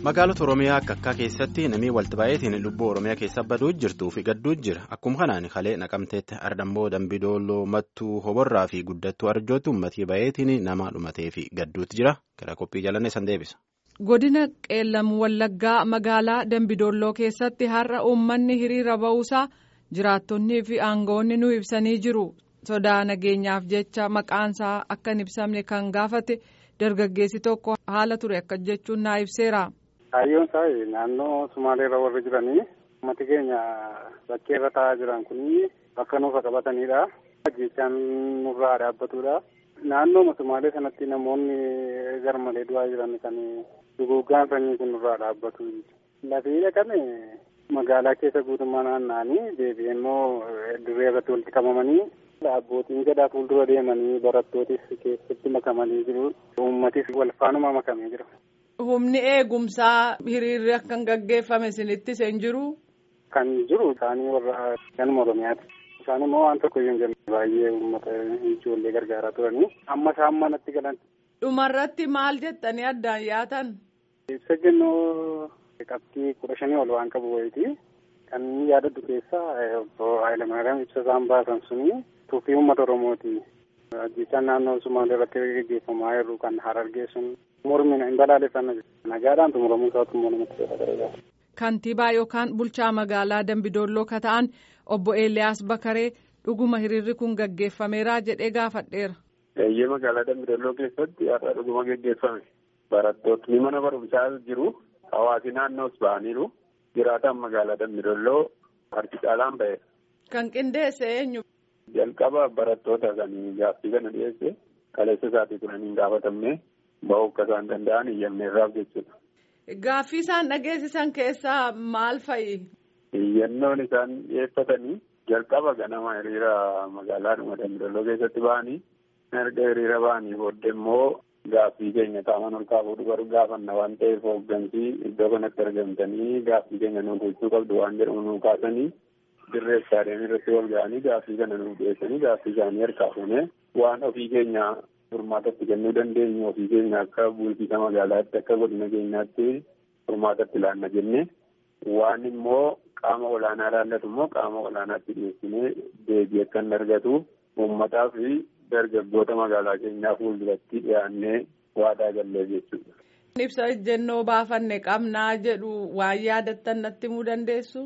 magaalota oromiyaa akka akkaa keessatti namni walti baay'eetiin lubbuu oromiyaa keessa baduu jirtuu fi gadduu jira akkuma kanaan kalee naqamteetti ardammoo dambidooloo mattuu hoborraa fi guddattuu arjootti uummatii baay'eetiin nama dhumatee fi gadduutti jira gara qophii jalannee san deebisa. godina qeellam wallaggaa magaalaa dambidooloo keessatti har'a uummanni hiriira ba'uusaa jiraattonnii fi aangawoonni nu ibsanii jiru sodaa nageenyaaf jecha maqaansaa akka hin ibsamne kan gaafate dargaggeessi tokko haala ture akka jechuun naa ibseera. Kaayyoon isaa naannoo Sumaaleerra warri jiranii uummati keenya bakkee irra taa'aa jiran kun bakka nuufa qabatanidha. Jechaan nurraa dhaabbatudha. Naannoo Sumaalee sanatti namoonni garmalee du'aa jiran kan duguuggaan sanyii kun nurraa dhaabbatu. Lafee dhaqame magaalaa keessa guutummaa naanna'anii deebi'ee immoo dirree irratti walitti qabamanii abbootiin gadaa fuuldura deemanii barattootis keessatti makamanii jiru. Uummatis wal faanuma makamee jira. Humni eegumsaa hiriirri akka hin gaggeeffame isinitti hin jiru. Kan jiru isaanii warra ganuma Oromiyaati. Isaan immoo waan tokko iyyuu hin jenne baay'ee uummata ijoollee gargaaraa turanii amma isaan manatti galan. Dhumarratti maal jettanii addaan yaatan? Ibsa jennoo qabxii kudha shanii ol waan qabu wayiiti. Kan yaadadhu keessaa obbo Hayilamaariyaam ibsa isaan baasan suni tuffii uummata Oromooti. Ajjechaan naannoo Sumaalee irratti gaggeeffamaa jiru kan Harargee sun mormina hin balaaleffanna nagaadhaan xumuramuu isaatu immoo namatti tola. Kantiibaa yookaan bulchaa magaalaa Dambidolloo ka ta'an obbo Eeliyaas Bakaree dhuguma hiriirri kun gaggeeffameera jedhee gaafadheera. Eeyyee magaalaa Dambidolloo keessatti har'a dhuguma gaggeeffame. Barattootni mana barumsaa jiru. Hawaasi naannoos ba'aniiru. Jiraataan magaalaa Dambidolloo harki caalaan ba'eera. Kan qindeesse eenyu? Jalqaba barattoota kan gaaffii kana dhiyeesse kaleessa isaatii turanii hin gaafatamne ba'uu akka isaan danda'an iyyanneerraaf jechuudha. Gaaffii isaan dhageessisan keessaa maal fa'i? Iyyannoon isaan dhiyeeffatanii jalqaba ganama hiriira magaalaadhuma Dambidolloo keessatti ba'anii erga hiriira ba'anii booddee immoo gaaffii keenya qaamaan ol kaafuu dhufu gaafanna waan ta'eef hooggansii iddoo kanatti argamtanii gaaffii keenya nuuf gochuu qabdu waan jedhamu nuu kaasanii. dirree istaadiyeemii irratti wal ga'anii gaaffii kana nuuf dhiyeessanii gaaffii isaanii harkaa fuunee waan ofii keenya furmaatatti kennuu dandeenyu ofii keenya akka bulchiisa magaalaatti akka godina keenyaatti furmaatatti ilaalla jennee waan immoo qaama olaanaa ilaallatu immoo qaama olaanaatti dhiyeessinee deebii akka hin argatu uummataa fi dargaggoota magaalaa keenyaa fuulduratti dhiyaannee waadaa gallee jechuudha. Ibsa ejjennoo baafanne qabnaa jedhu waan yaadattan natti himuu dandeessu?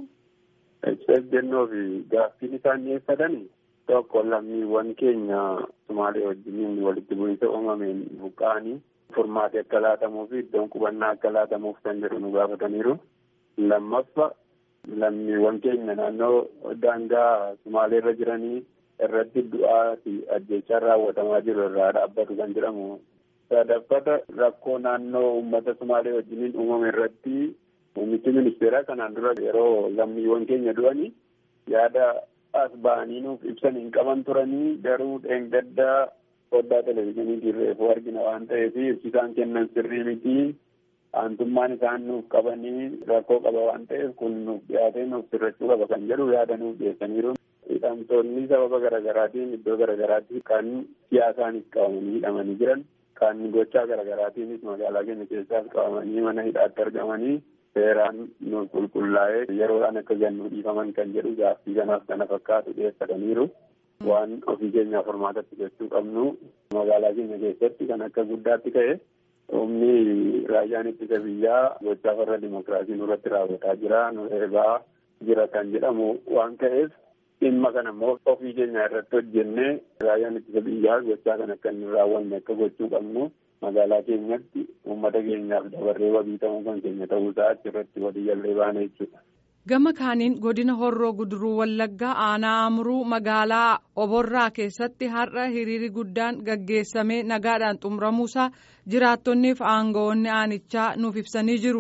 Ibsa ejjennoo fi gaaffiin isaan dhiyeeffatan tokko lammiiwwan keenya Sumaalee wajjiniin walitti bu'iinsa uumameen buqqa'anii furmaati akka laatamuu fi iddoon qubannaa akka laatamuuf kan jedhu nu gaafataniiru. Lammaffa lammiiwwan keenya naannoo daangaa Sumaalee irra jiranii irratti du'aa fi ajjechaan raawwatamaa jiru irraa dhaabbatu kan jedhamu. Sadaffata rakkoo naannoo uummata Sumaalee wajjiniin uumame irratti Muummichi ministeeraa kanaan dura yeroo lammiiwwan keenya du'anii yaada as ba'anii nuuf ibsan hin qaban turanii garuu dheengaddaa foddaa televezyiiniitiin reefuu argina waan ta'eef ibsi isaan kennan sirrii miti aantummaan isaan nuuf qabanii rakkoo qaba waan ta'eef kun nuuf dhiyaatee nuuf sirrachuu qaba kan jedhu yaada nuuf dhiyeessaniiru. Hidhamtoonni sababa garaagaraatiin iddoo garaagaraatti kan siyaasaanis qabamanii hidhamanii jiran kan gochaa garaagaraatiinis magaalaa keenya keessaas qabamanii mana hidhaatti argamanii. seeraan nu qulqullaa'ee yeroodhaan akka gannu dhiifaman kan jedhu gaaffii kanaaf kana fakkaatu dhiyeeffataniiru. Waan ofii keenyaaf furmaatatti gochuu qabnu magaalaa keenya keessatti kan akka guddaatti ka'e humni raayyaan ittisa biyyaa gochaa farra dimokiraasii nurratti raawwataa jira nu eegaa jira kan jedhamu waan ka'eef dhimma kana immoo ofii keenya irratti hojjennee raayyaan ittisa biyyaa gochaa kan akka hin raawwanne akka gochuu qabnu. magaalaa keenyatti uummata keenyaaf dabarree wabii ta'uu kan keenya ta'uusaa achirratti walii gallee baana jechuudha. Gama kaaniin godina horroo guduruu wallaggaa aanaa amuruu magaalaa oborraa keessatti har'a hiriiri guddaan gaggeessamee nagaadhaan xumuramuusaa jiraattonnii fi aangawoonni aanichaa nuuf ibsanii jiru.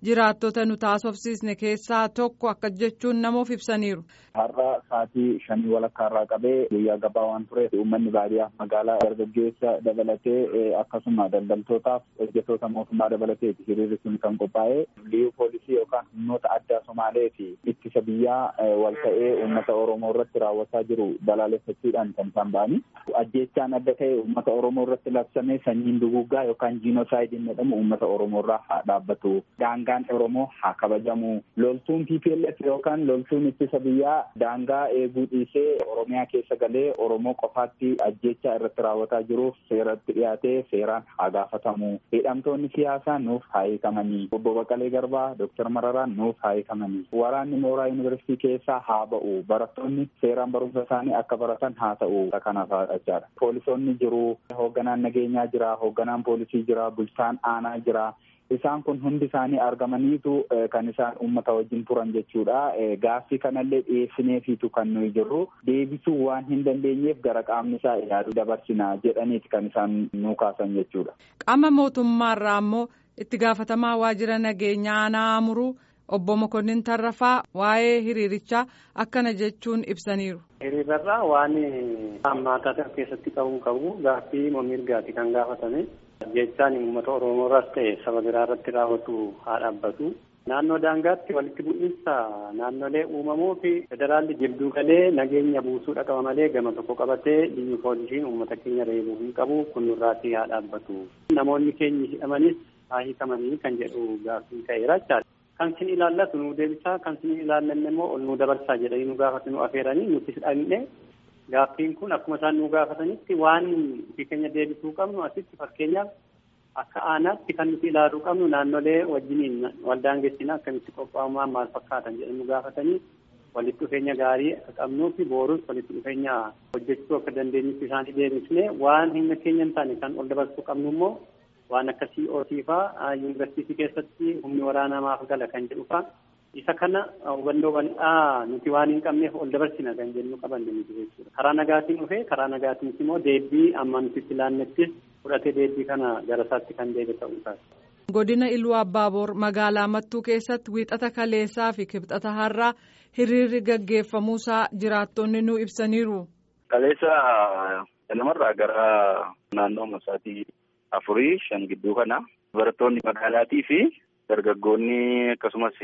jiraattota nu taasofsiisne keessaa tokko akka jechuun namoof ibsaniiru. Har'a sa'aatii shanii walakkaa irraa qabee guyyaa gabaa waan tureef uummanni baadiyyaa magaalaa dargaggeessa dabalatee akkasuma daldaltootaaf hojjettoota mootummaa dabalatee hiriirri sun kan qophaa'e liyyuu poolisii yookaan humnoota addaa Somaalee fi ittisa biyyaa wal ta'ee uummata Oromoo irratti raawwataa jiru balaaleffachuudhaan kan isaan ba'anii ajjeechaan adda ta'e uummata Oromoo irratti labsame sanyiin duguggaa yookaan jiinoosaayidin jedhamu uummata Oromoo irraa haa dhaabbatu daangaan Oromoo haa kabajamu loltuun TPLF yookaan loltuun ittisa biyyaa daangaa eeguu dhiisee Oromiyaa keessa galee Oromoo qofaatti ajjeechaa irratti raawwataa jiruuf seeratti dhiyaatee seeraan haa gaafatamu hidhamtoonni siyaasaa nuuf haa hiikamanii obbo Baqqalee Garbaa Dooktar Mararaan nuuf haa hiikamanii waraanni mooraa yuunivarsiitii keessaa haa ba'u barattoonni seeraan barumsa isaanii akka baratan haa ta'u kanaaf jechaadha poolisoonni jiru hoogganaan nageenyaa jira hoogganaan poolisii jira bulchaan aanaa jira. Isaan kun hundi isaanii argamaniitu kan isaan uummata wajjin turan jechuudha. Gaaffii kanallee dhiyeessineefiitu kan nuyi jirru deebisuu waan hin dandeenyeef gara qaamni isaa ilaaluu dabarsina jedhaniiti kan isaan nu kaasan jechuudha. Qaama mootummaarraa ammoo itti gaafatamaa waajjira nageenyaa aanaa amuruu obbo Mokonnin Tarrafaa waa'ee hiriirichaa akkana jechuun ibsaniiru. Hiriirarraa waan hammaataa keessatti qabuun qabu gaaffii mirgaati kan gaafatame. jechaan uummata Oromoo irraas ta'e saba biraa irratti raawwatu haa dhaabbatu. Naannoo daangaatti walitti bu'iinsa naannolee uumamuu fi federaalli jidduu galee nageenya buusuu dhaqaba malee gama tokko qabatee biyyi poolisiin uummata keenya reebuu hin qabu kun nurraatii haa dhaabbatu. Namoonni keenya hidhamanis haa hiikamanii kan jedhu gaaffii ka'eera jechaadha. Kan sin ilaallatu nu deebisaa kan sin ilaallanne immoo ol nu dabarsaa jedhanii nu gaafatu nu afeeranii nuti hidhanne Gaaffiin kun akkuma isaan nu gaafatanitti waan ofii keenya deebisuu qabnu asitti fakkeenyaaf akka aanaatti kan nuti ilaaluu qabnu naannolee wajjiniin waldaangeessina akkamitti qophaa'umaan maal fakkaatan jedhanii nu gaafatanii walitti dhufeenya gaarii akka qabnuu fi boorus walitti dhufeenya hojjechuu akka dandeenyutti isaanii deebisnee waan humna keenya hin taane kan ol dabarsuu qabnu immoo waan akka COT fa'aa yuunivarsiitii keessatti humni waraanaa maaf gala kan jedhu fa'aa isa kana hubannoo bal'aa nuti waan hin qabneef ol dabarsina kan jennu qabanne nuti jechuudha. Karaa nagaatiin dhufee karaa nagaatiinis immoo deebii amma nuti itti laannettis fudhatee deebii kana gara isaatti kan deebi'e ta'uu isaati. Godina Iluu Abbaaboor magaalaa Mattuu keessatti wiixata kaleessaa fi kibxata har'aa hiriirri gaggeeffamuusaa jiraattonni nu ibsaniiru. Kaleessa namarraa gara naannoo masaatii afurii shan gidduu kana barattoonni magaalaatii fi dargaggoonni akkasumas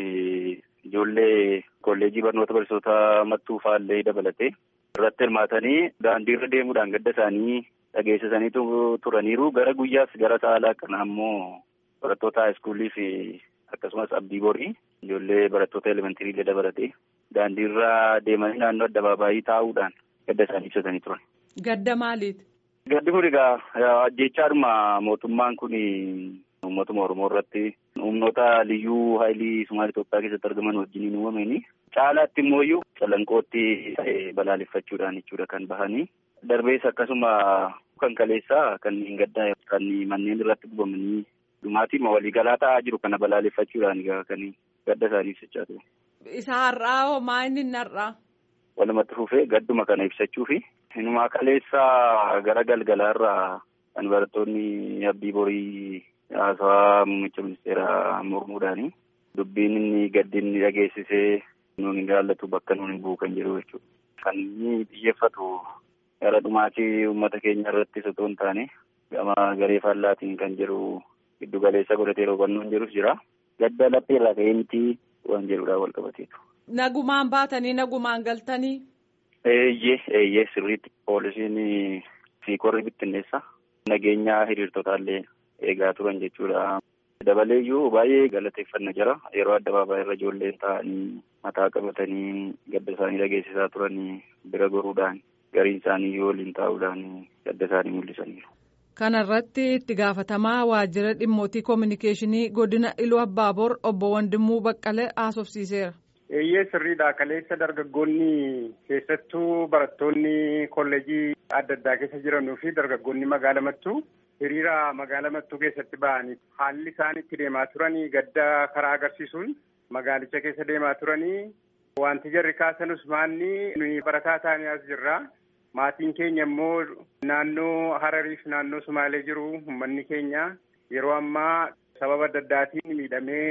ijoollee kolleejii barnoota barsiisota mattuu faallee dabalatee irratti hirmaatanii daandii irra deemuudhaan gadda isaanii dhageessisanii turaniiru gara guyyaas gara saalaa kana ammoo barattoota haayiskuulii fi akkasumas abdii borii ijoollee barattoota elementirii dabalatee daandii irra deemanii naannoo addabaabaayii taa'uudhaan gadda isaanii ibsatanii turan. Gadda maaliiti? Gaddi kun egaa ajjechaadhuma mootummaan kun uummatuma Oromoo irratti humnoota liyyuu haayilii Sumaalee Itoophiyaa keessatti argaman wajjiniin uumamanii caalaatti immoo iyyuu calanqootti balaaleffachuudhaan jechuudha kan bahanii darbees akkasuma kan kaleessaa kan hin gaddaa kan manneen irratti gubamanii dhumaatii waliigalaa ta'aa jiru kana balaaleffachuudhaan egaa kan gadda isaanii ibsachaa ture. Isa har'aa hoo maa inni hin har'aa? Walumatti fufee gadduma kana ibsachuu fi inumaa kaleessaa gara galgalaarraa kan barattoonni abdii borii haasawaa muummicha ministeeraa mormuudhaani dubbiin inni gaddi inni dhageessisee nuun hin jaallatu bakka nuun hin bu'u kan jedhu jechuudha. Kan inni xiyyeeffatu gara dhumaatii uummata keenya irratti osoo hin taane gama garee faallaatiin kan jedhu giddu galeessa godhatee hubannoon jedhus jira. Gadda laphee irraa ka'ee miti waan jedhudhaan wal qabateetu. Nagumaan baatanii nagumaan galtanii. Eeyyee eeyyee sirriitti poolisiin siikorri bittinneessa nageenya hiriirtotaallee eegaa turan jechuudha. Dabaleeyyuu baay'ee galateeffanna jira yeroo addabaabaayii irra ijoolleen taa'anii mataa qabatanii gadda isaanii dhageessisaa turanii bira goruudhaan gariin isaanii yoo waliin taa'uudhaan gadda isaanii mul'isaniiru. Kana irratti itti gaafatamaa waajjira dhimmootii koominikeeshinii godina Iluu Abbaaboor obbo Wandimuu Baqqalee haasofsiiseera. Eeyyee sirriidha. Kaleessa dargaggoonni keessattuu barattoonni kolleejii adda addaa keessa jiranuu fi dargaggoonni magaala mattuu hiriira magaala mattuu keessatti ba'anii haalli isaan itti deemaa turanii gadda karaa agarsiisuun magaalicha keessa deemaa turanii wanti jarri kaasanus maanni nuyi barataa taanii as jirra. Maatiin keenya immoo naannoo Harariif naannoo Sumaalee jiru uummanni keenya yeroo ammaa sababa adda addaatiin miidhamee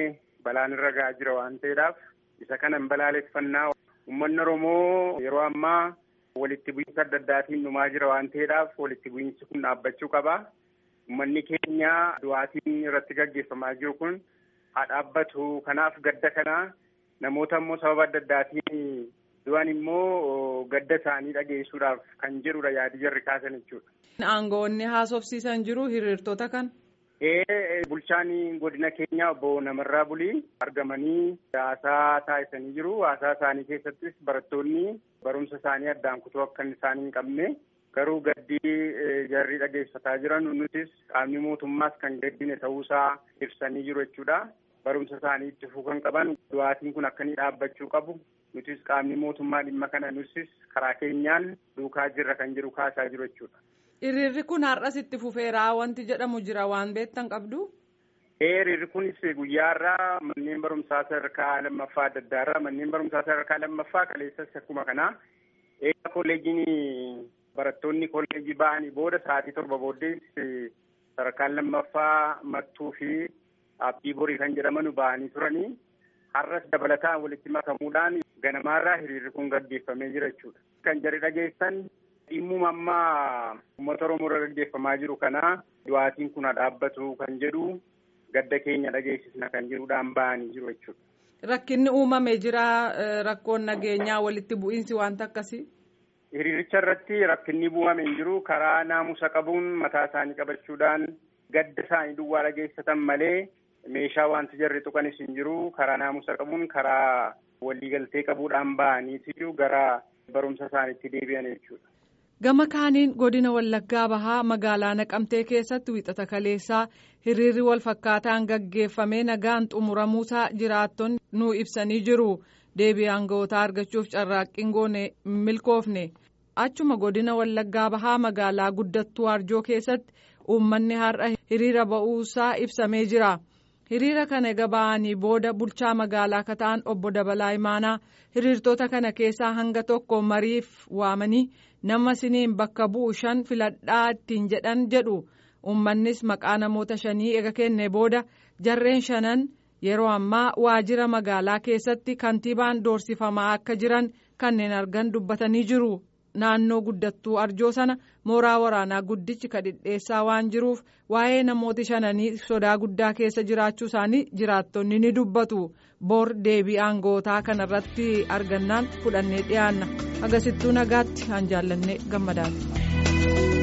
balaan irra gahaa jira waan ta'eedhaaf isa kana balaaleffannaa uummanni Oromoo yeroo ammaa walitti bu'iinsa adda addaatiin dhumaa jira waan ta'eedhaaf walitti bu'iinsi kun dhaabbachuu qaba. Uummanni keenya du'aatiin irratti gaggeeffamaa jiru kun haa dhaabbatu kanaaf gadda kana namoota immoo sababa adda addaatiin du'an immoo gadda isaanii dhageessuudhaaf kan jedhudha yaadi jarri kaasan jechuudha. Aangoonni haasofsiisan jiru hiriirtota kan. Ee bulchaan godina keenya obbo Namarraa Bulii argamanii haasaa taasisanii jiru. Haasaa isaanii keessattis barattoonni barumsa isaanii addaan kutuu akka isaan hin qabne garuu gaddii jarri dhageessisaa jiran nutis qaamni mootummaas kan gaddine ta'uusaa ibsanii jiru jechuudha. Barumsa isaanii itti fufuu kan qaban du'aatiin kun akka inni dhaabbachuu qabu. Nutis qaamni mootummaa dhimma kana nutis karaa keenyaan duukaa jirra kan jiru kaasaa jiru jechuudha. Hiriirri kun har'as itti fufeeraa wanti jedhamu jira waan beektan qabdu. Hiriirri kunis guyyaarraa manneen barumsaa sadarkaa lammaffaa adda addaarraa manneen barumsaa sadarkaa lammaffaa kaleessas akkuma kanaa eega kolleejiin barattoonni kolleejii ba'anii booda sa'aatii torba booddees sadarkaan lammaffaa mattuu fi abdii borii kan jedhaman ba'anii turanii har'as dabalataan walitti makamuudhaan ganamaarraa hiriirri kun gaggeeffamee jira jechuudha. Kan jarri dhageessan dhimmuma ammaa uummata Oromoo irra gaggeeffamaa jiru kana du'aatiin kun dhaabbatu kan jedhu gadda keenya dhageessisna kan jedhuudhaan ba'anii jiru jechuudha. Rakkinni uumamee jira rakkoon nageenyaa walitti bu'iinsi wanta akkasii. Hiriiricha irratti rakkinni uumamee hin jiru karaa naamusa qabuun mataa isaanii qabachuudhaan gadda isaanii duwwaa dhageessatan malee meeshaa wanti jarri tuqanis hin jiru karaa naamusa qabuun karaa waliigaltee qabuudhaan ba'aniitu gara barumsa isaaniitti deebi'an jechuudha. Gama kaaniin godina Wallaggaa Bahaa magaalaa Naqamtee keessatti wixata kaleessaa hiriirri wal fakkaataan gaggeeffamee nagaan xumuramuusaa jiraattonni nu ibsanii jiru. Deebii aanga'ootaa argachuuf carraaqqiin goone milkoofne. Achuma godina Wallaggaa Bahaa magaalaa guddattuu Arjoo keessatti uummanni har'a hiriira ba'uusaa ibsamee jira. Hiriira kana eega ba'anii booda bulchaa magaalaa akka ta'an obbo Dabalaa Imaanaa hiriirtota kana keessaa hanga tokko mariif waamanii nama siniin bakka bu'u shan filadhaa ittiin jedhan jedhu uummannis maqaa namoota shanii eega kenne booda jarreen shanan yeroo ammaa waajjira magaalaa keessatti kantiibaan doorsifamaa akka jiran kanneen argan dubbatanii jiru. naannoo guddattuu arjoo sana mooraa waraanaa guddichi kadhidheessaa waan jiruuf waa'ee namooti shananii sodaa guddaa keessa jiraachuu isaanii jiraattonni ni dubbatu boor deebii aangootaa kanarratti argannaan fudhannee dhiyaanna agasittuu nagaatti aan jaallanne gammadaati.